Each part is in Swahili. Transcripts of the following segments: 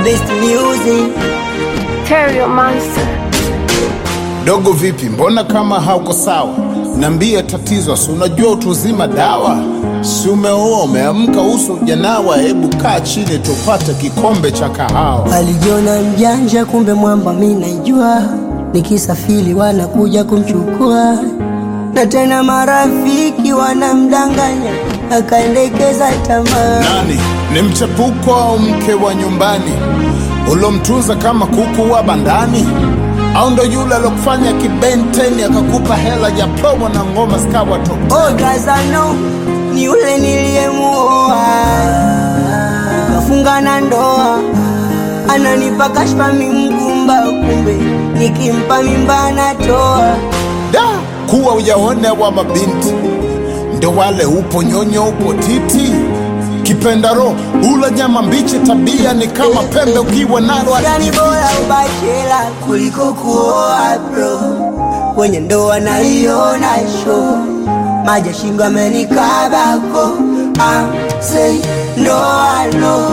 best music. Terrio Monster. Dogo vipi, mbona kama hauko sawa? Nambie tatizo, si unajua utu uzima dawa. Si umeoa umeamka, uso ujanawa, hebu kaa chini tupate kikombe cha kahawa. Alijiona mjanja, kumbe mwamba mi naijua. Nikisafiri wanakuja kumchukua, na tena marafiki wanamdanganya, akaendekeza tamaa. Nani ni mchepuko au mke wa nyumbani ulomtunza kama kuku wa bandani, au ndo yule alokufanya kibenteni akakupa hela ya promo na ngoma zikawa top? Oh, Gazano ni yule niliyemuoa, kafunga na ndoa, ananipa kashfa mimgumba, kumbe nikimpa mimba anatoa. Da, kuwa ujaone wa mabinti ndo wale, upo nyonyo, upo titi, kipenda roho, ula nyama mbichi, tabia ni kama pembe ukiwa nalo Yani bora ubachela kuliko kuoa bro, kwenye ndoa naiona show, maji ya shingo amenikabako, I say no I know.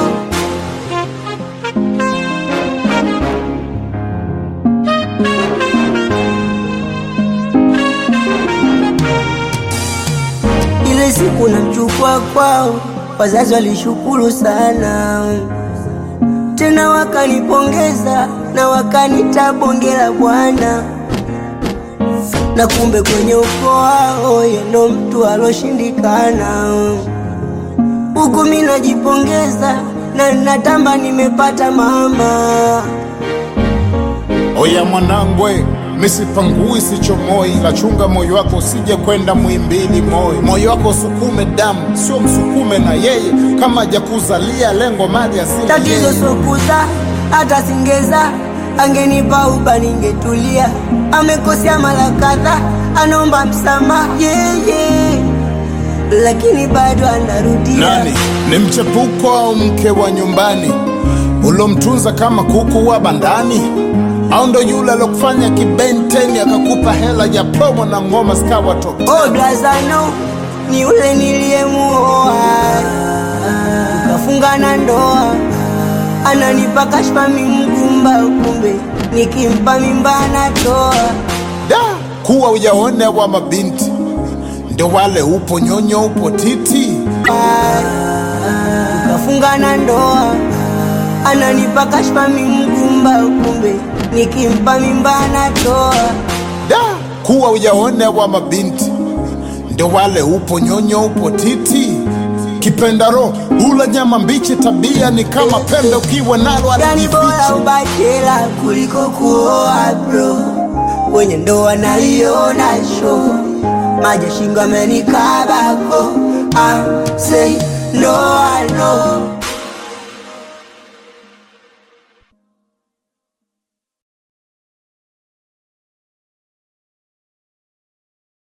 Ile siku namchukua kwao, wazazi walishukuru sana, tena wakanipongeza na wakanita bonge la bwana, na kumbe kwenye ukoo wao yeye ndo mtu aloshindikana. Huku mi najipongeza na natamba nimepata mama. Oya mwanangwe, misipangui sichomoi, lachunga moyo wako usije kwenda mwimbili moyo. Moyo wako usukume damu, sio msukume na yeye, kama hajakuzalia lengo mali asili Tatizo sokuza hata singeza, angenipa uba ningetulia. Amekosea mara kadhaa, anaomba msamaha yeah, yeah. lakini bado anarudia. Nani ni mchepuko au mke wa nyumbani ulomtunza kama kuku wa bandani, au ndo yule alokufanya kibenteni akakupa hela ya promo na ngoma zikawa top? Oh, Blazano ni yule niliyemuoa, tukafunga na ndoa, ananipa kashfa mimgumba, kumbe nikimpa mimba anatoa. Da, kuwa ujaone wa mabinti ndo wale, upo nyonyo, upo titi, tukafunga na ndoa, ananipa kashfa mimgumba, kumbe nikimpa mimba anatoa. da, kuwa ujaone wa mabinti ndo wale, upo nyonyo, upo titi, kipenda roho, ula nyama mbichi, tabia ni kama pembe ukiwa nalo Yani alijificha. bora ubachela kuliko kuoa bro, kwenye ndoa naiona show, maji ya shingo amenikabako, I say no I know.